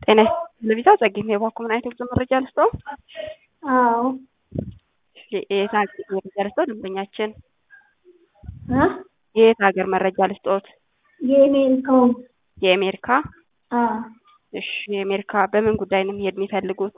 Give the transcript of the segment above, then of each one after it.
ጤና ለቪዛ ጸግኝ የባኩ ምን አይነት ጉዞ መረጃ ልስጠው? አዎ የት ሀገር መረጃ ልስጠው? ደንበኛችን እ የየት ሀገር መረጃ ልስጠዎት? የአሜሪካው የአሜሪካ አ እሺ የአሜሪካ በምን ጉዳይ ነው መሄድ የሚፈልጉት?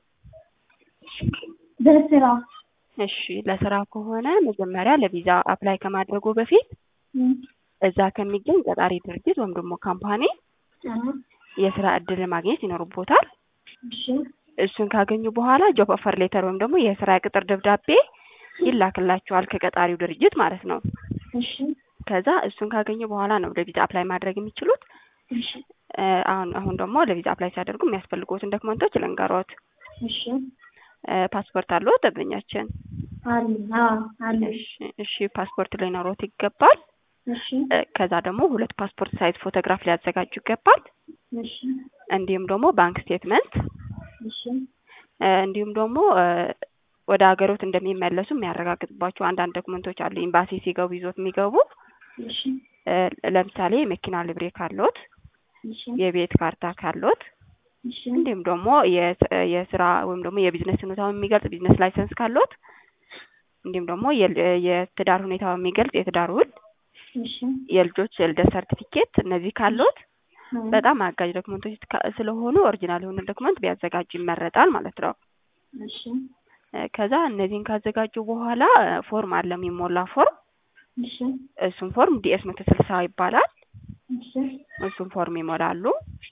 በስራ እሺ ለስራ ከሆነ መጀመሪያ ለቪዛ አፕላይ ከማድረጉ በፊት እም እዛ ከሚገኝ ቀጣሪ ድርጅት ወይም ደግሞ ካምፓኒ አ የስራ እድል ማግኘት ይኖርቦታል። እሺ እሱን ካገኙ በኋላ ጆብ ኦፈር ሌተር ወይም ደግሞ የስራ ቅጥር ደብዳቤ ይላክላቸዋል ከቀጣሪው ድርጅት ማለት ነው። እሺ ከዛ እሱን ካገኙ በኋላ ነው ለቪዛ አፕላይ ማድረግ የሚችሉት። እሺ እ አሁን አሁን ደግሞ ለቪዛ አፕላይ ሲያደርጉ የሚያስፈልጉትን ዶክመንቶች ልንገሮት። እሺ እ ፓስፖርት አለው ደንበኛችን? አለ አዎ አለ እሺ እሺ ፓስፖርት ሊኖሮት ይገባል። እሺ እ ከዛ ደግሞ ሁለት ፓስፖርት ሳይዝ ፎቶግራፍ ሊያዘጋጁ ይገባል። እሺ እንዲሁም ደግሞ ባንክ ስቴትመንት እሺ እ እንዲሁም ደግሞ እ ወደ ሀገሮት እንደሚመለሱ የሚያረጋግጥባቸው አንዳንድ ዶክመንቶች አሉ። ኤምባሲ ሲገቡ ይዞት የሚገቡ እሺ እ ለምሳሌ መኪና ልብሬ ካሎት፣ እሺ የቤት ካርታ ካሎት እሺ እንዲሁም ደግሞ የስ- የስራ ወይም ደግሞ የቢዝነስ ሁኔታውን የሚገልጽ ቢዝነስ ላይሰንስ ካሎት እንዲሁም ደግሞ የል- የትዳር ሁኔታውን የሚገልጽ የትዳር ውል፣ እሺ የልጆች የልደት ሰርቲፊኬት እነዚህ ካሎት አ በጣም አጋዥ ዶክመንቶች ካ- ስለሆኑ ኦሪጂናል የሆነ ዶክመንት ቢያዘጋጁ ይመረጣል ማለት ነው። እሺ እ ከዛ እነዚህን ካዘጋጁ በኋላ እ ፎርም አለ የሚሞላ ፎርም። እሺ እሱም ፎርም ዲኤስ መቶ ስልሳ ይባላል። እሺ እሱም ፎርም ይሞላሉ።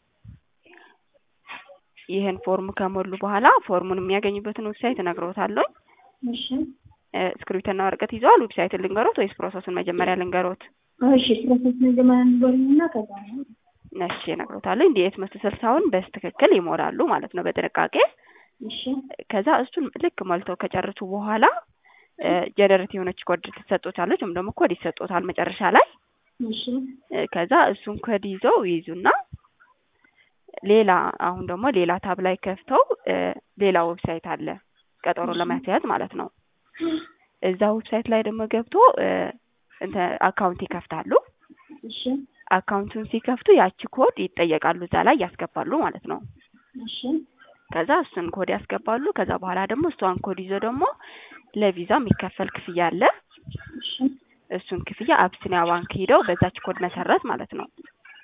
ይህን ፎርም ከሞሉ በኋላ ፎርሙን የሚያገኙበትን ዌብሳይት እነግሮታለሁ። እሺ እ እስክሪብቶና ወረቀት ይዘዋል? ዌብሳይትን ልንገሮት ወይስ ፕሮሰሱን መጀመሪያ ልንገሮት? እሺ ፕሮሰስ መጀመሪያ ንገሩኝና ከዛ ነው እሺ እነግሮታለሁ። ዲኤስ መቶ ስልሳውን በስትክክል ይሞላሉ ማለት ነው በጥንቃቄ። እሺ ከዛ እሱን ልክ ሞልተው ከጨረሱ በኋላ ጀነሬት የሆነች ኮድ ትሰጦታለች ወይም ደግሞ ኮድ ይሰጦታል መጨረሻ ላይ። እሺ እ ከዛ እሱን ኮድ ይዘው ይይዙና ሌላ አሁን ደግሞ ሌላ ታብ ላይ ከፍተው እ ሌላ ዌብሳይት አለ ቀጠሮ እሺ። ለማስያዝ ማለት ነው። እዛ ዌብሳይት ላይ ደግሞ ገብቶ እ እንትን አካውንት ይከፍታሉ። እሺ አካውንቱን ሲከፍቱ ያቺ ኮድ ይጠየቃሉ እዛ ላይ ያስገባሉ ማለት ነው። እሺ ከዛ እሱን ኮድ ያስገባሉ። ከዛ በኋላ ደግሞ እሷን ኮድ ይዞ ደግሞ ለቪዛ የሚከፈል ክፍያ አለ። እሺ እሱን ክፍያ አቢሲኒያ ባንክ ሂደው በዛች ኮድ መሰረት ማለት ነው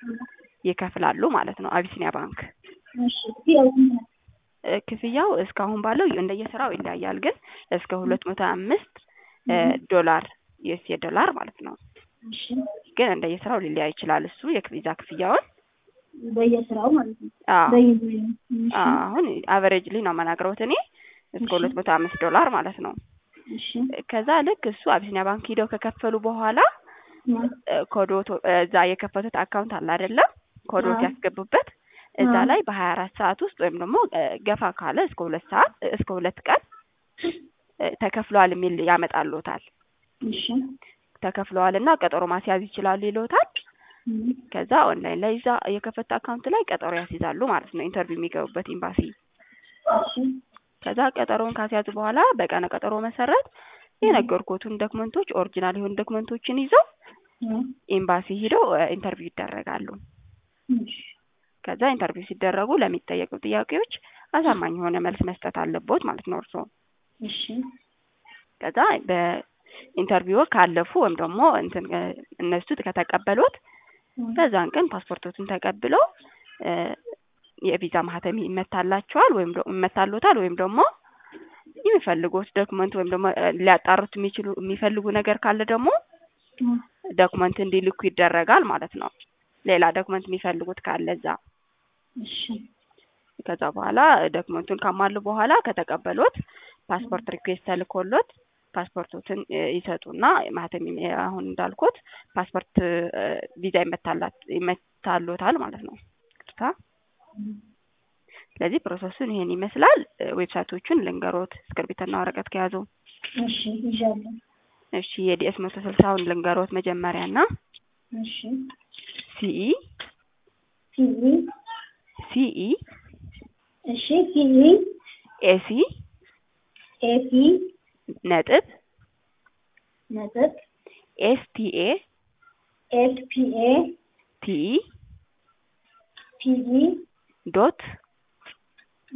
ይከፍላሉ ማለት ነው። አቢሲኒያ ባንክ እሺ ያው እ ክፍያው እስካሁን ባለው እንደየስራው ይለያያል፣ ግን እስከ ሁለት መቶ አምስት ዶላር ዩኤስኤ ዶላር ማለት ነው። እሺ ግን እንደየስራው ሊለያይ ይችላል። እሱ የቪዛ ክፍያውን በየስራው ማለት ነው አዎ በየሙያ እሺ አሁን አቨሬጅሊ ነው የምናግረውት እኔ እስከ እሺ። ሁለት መቶ አምስት ዶላር ማለት ነው። እሺ ከዛ ልክ እሱ አቢሲኒያ ባንክ ሂደው ከከፈሉ በኋላ አ እ ኮዶት እዛ የከፈቱት አካውንት አለ አይደለም ኮዶት አዎ። ያስገቡበት እዛ አዎ። ላይ በሀያ አራት ሰዓት ውስጥ ወይም ደግሞ እ ገፋ ካለ እስከ ሁለት ሰዓት እ እስከ ሁለት ቀን እ ተከፍለዋል የሚል ያመጣልዎታል። እሺ ተከፍለዋል እና ቀጠሮ ማስያዝ ይችላሉ ይልዎታል። እም ከዛ ኦንላይን ላይ እዛ የከፈቱት አካውንት ላይ ቀጠሮ ያስይዛሉ ማለት ነው ኢንተርቪው የሚገቡበት ኤምባሲ። እሺ ከዛ ቀጠሮውን ካስያዙ በኋላ በቀነ ቀጠሮ መሰረት የነገርኩትን ዶክመንቶች ኦሪጂናል የሆኑ ዶክመንቶችን ይዘው አ ኤምባሲ ሂደው እ ኢንተርቪው ይደረጋሉ። እሺ ከዛ ኢንተርቪው ሲደረጉ ለሚጠየቁ ጥያቄዎች አሳማኝ የሆነ መልስ መስጠት አለቦት ማለት ነው እርስዎ። እሺ ከዛ በኢንተርቪው ካለፉ ወይም ደግሞ እንትን እ እነሱ ከተቀበሉት በዛን ቀን ፓስፖርቶትን ተቀብለው እ የቪዛ ማህተም ይመታላቸዋል ወይም ደግሞ ይመታሎታል ወይም ደግሞ የሚፈልጉት ዶክመንት ወይም ደግሞ እ ሊያጣሩት የሚችሉ የሚፈልጉ ነገር ካለ ደግሞ ዶክመንት እንዲልኩ ይደረጋል ማለት ነው። ሌላ ዶክመንት የሚፈልጉት ካለ እዛ እሺ ከዛ በኋላ ዶክመንቱን ካሟሉ በኋላ ከተቀበሉት ፓስፖርት ሪኩዌስት ተልኮሎት ፓስፖርቶትን እ ይሰጡና ማህተም የሚ- አሁን እንዳልኩት ፓስፖርት እ ቪዛ ይመታላት ይመታሎታል ማለት ነው። ቅርታ ስለዚህ ፕሮሰሱን ይሄን ይመስላል። እ ዌብሳይቶቹን ልንገሮት እስክርቢትና ወረቀት ከያዙ። እሺ ይዣለሁ እሺ የዲኤስ መቶ ስልሳውን ልንገሮት መጀመሪያ ና እሺ ሲኢ ቲቪ ሲኢ እሺ ቲቪ ኤሲ ኤፒ ነጥብ ነጥብ ኤስቲኤ ኤስፒኤ ቲኢ ቲቪ ዶት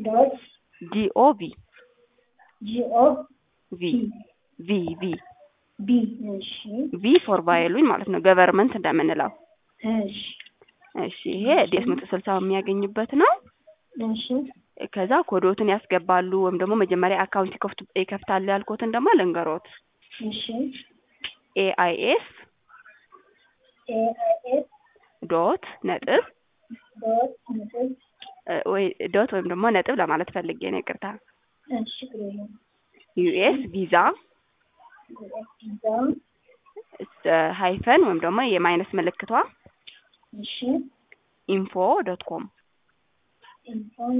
ዶት ጂኦቪ ጂኦ ቪ ቪ ቪ ቢ እሺ ቪ ፎር ቫይሉኝ ማለት ነው ገቨርንመንት እንደምንለው እሺ እሺ ይሄ ዴስ መቶ ስልሳው የሚያገኙበት ነው እሺ ከዛ ኮዶትን ያስገባሉ ወይም ደግሞ መጀመሪያ አካውንት ይከፍቱ ይከፍታሉ ያልኩትን ደግሞ ልንገሮት እሺ ኤአይኤስ ኤአይኤስ ዶት ነጥብ ዶት ነጥብ እ ወይ ዶት ወይም ደግሞ ነጥብ ለማለት ፈልጌ ነው ይቅርታ እሺ ግሬ ዩኤስ ቪዛ ቪዛ ሃይፈን ወይም ደግሞ የማይነስ ምልክቷ እሺ ኢንፎ ዶት ኮም ኢንፎን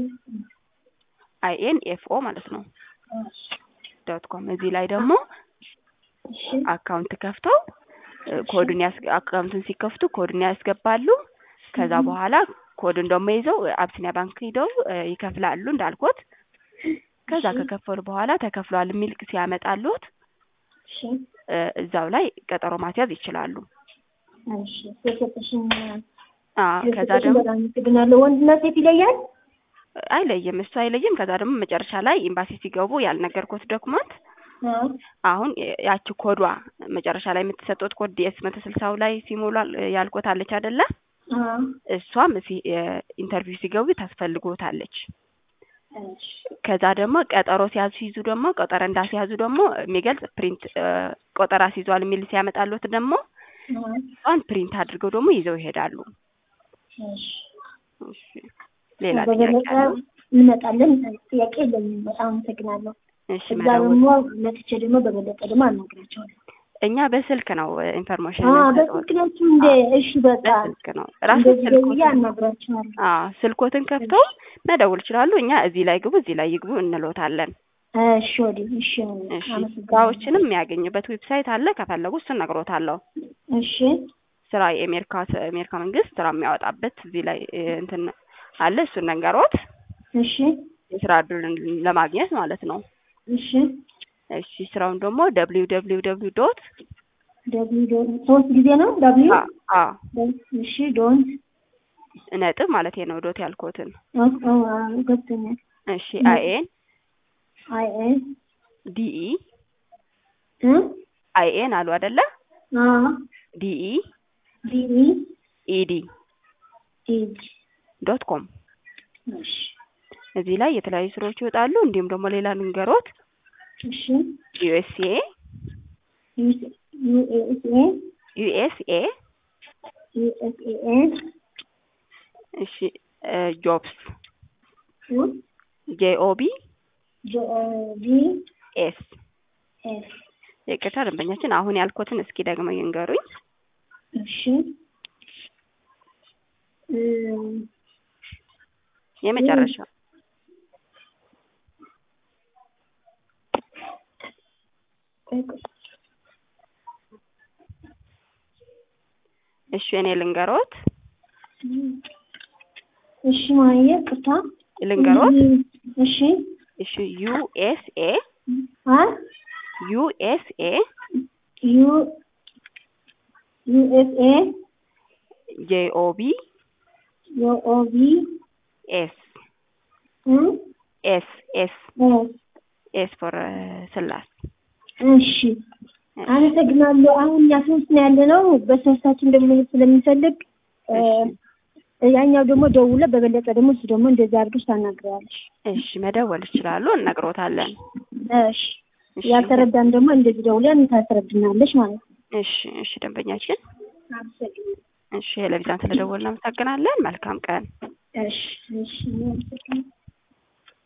አይኤን ኤፍኦ ማለት ነው እሺ ዶት ኮም እዚህ ላይ ደግሞ እሺ አካውንት ከፍተው እ ኮዱን ያስ አካውንቱን ሲከፍቱ ኮዱን ያስገባሉ ከዛ በኋላ ኮዱን ደግሞ ይዘው አብሲኒያ ባንክ ሂደው እ ይከፍላሉ እንዳልኩት ከዛ ከከፈሉ በኋላ ተከፍሏል የሚል ሲያመጣሉት እሺ እ እዛው ላይ ቀጠሮ ማስያዝ ይችላሉ እሺ ስለሰጠሽኝ አ ከዛ ስለሰጠሽኝ ደግሞ በጣም አመሰግናለሁ። ወንድና ሴት ይለያል? አይለይም እሱ አይለይም ከዛ ደግሞ መጨረሻ ላይ ኤምባሲ ሲገቡ ያልነገርኩት ዶክመንት አዎ አሁን ያቺ ኮዷ መጨረሻ ላይ የምትሰጡት ኮድ ዲኤስ መቶ ስልሳው ላይ ሲሞላ ያልኮት አለች አይደለ አዎ እሷም ሲ- የ- ኢንተርቪው ሲገቡ ታስፈልጎታለች እሺ ከዛ ደግሞ ቀጠሮ ሲያስይዙ ደግሞ ቀጠሮ እንዳስያዙ ደግሞ የሚገልጽ ፕሪንት እ ቆጠራ ሲይዟል የሚል ሲያመጣሉት ደግሞ አዎ እሷን ፕሪንት አድርገው ደግሞ ይዘው ይሄዳሉ እሺ እሺ ሌላ ጥያቄ በበለጠ አለ እንመጣለን። ጥያቄ የለኝም። በጣም አመሰግናለሁ። እሺ እዛ መደወል ደግሞ መጥቼ ደግሞ በበለጠ ደግሞ አናግራቸዋለሁ። እኛ በስልክ ነው ኢንፎርሜሽን አዎ የምንሰጠው በስልክ ናችሁ እንደ እሺ በቃ በስልክ ነው ራሱ እንደዚህ ደውዬ ስልኮትን አናግራቸዋለሁ። አዎ ስልኮትን ከፍተው መደወል ይችላሉ እኛ እዚህ ላይ ግቡ እዚህ ላይ ይግቡ እንሎታለን እሺ ወዲህ እሺ እሺ አመሰግናለሁ። ስራዎችንም የሚያገኙበት ዌብሳይት አለ ከፈለጉ እሱን እነግሮታለሁ እሺ ስራ የአሜሪካ የአሜሪካ መንግስት ስራ የሚያወጣበት እዚህ ላይ እ እንትን አለ እሱን ነገሮት እሺ የስራ እድሉን ለማግኘት ማለት ነው እሺ እሺ ስራውን ደግሞ ደብሊው ደብሊው ደብሊው ዶት ደብሊው ዶት ሶስት ጊዜ ነው ደብሊው አ እሺ ዶንት ነጥብ ማለት ነው ዶት ያልኩትን ገብቶኛል። እሺ አይኤን አይ ኤን ዲኢ እ አይኤን አሉ አይደለ አ ዲኢ ዲ ኢ ኢዲ ኢ ዶት ኮም እሺ እዚህ ላይ የተለያዩ ስራዎች ይወጣሉ እንዲሁም ደግሞ ሌላ ንገሮት እሺ ዩኤስኤ ዩ ኤስ ኤ ዩኤስኤ ዩ ኤስ ኤ ኤን እሺ ጆብስ ዩ ጄኦቢ ጂ ኦ ቢ ኤስ ኤስ ይቅርታ ደንበኛችን አሁን ያልኩትን እስኪ ደግሞ ይንገሩኝ እሺ እም የመጨረሻ ቆይ ቆይ እሺ እኔ ልንገሮት እሺ ማየ ቅርታ ልንገሮት እሺ እሺ ዩኤስኤ አ ዩኤስኤ ዩ ዩ ኤስ ኤ ጄኦቢ ዮ ኦ ቢ ኤስ እም ኤስ ኤስ ኤስ ኤስ ፎር ስላስ እሺ አመሰግናለሁ። አሁን እኛ ሶስት ነው ያለ ነው። በሶስታችን ደግሞ መሄድ ስለሚፈልግ እ ያኛው ደግሞ ደውለ በበለጠ ደግሞ እሱ ደግሞ እንደዚህ አድርገሽ ታናግረዋለሽ። እሺ መደወል ይችላሉ እነግሮታለን እሺ ያልተረዳን ደግሞ እንደዚህ ደውለን ታስረድናለሽ ማለት ነው። እሺ እሺ ደንበኛችን አመሰግናለሁ። እሺ ለቪዛን ስለደወልን እናመሰግናለን መልካም ቀን እሺ እሺ አመሰግናለሁ።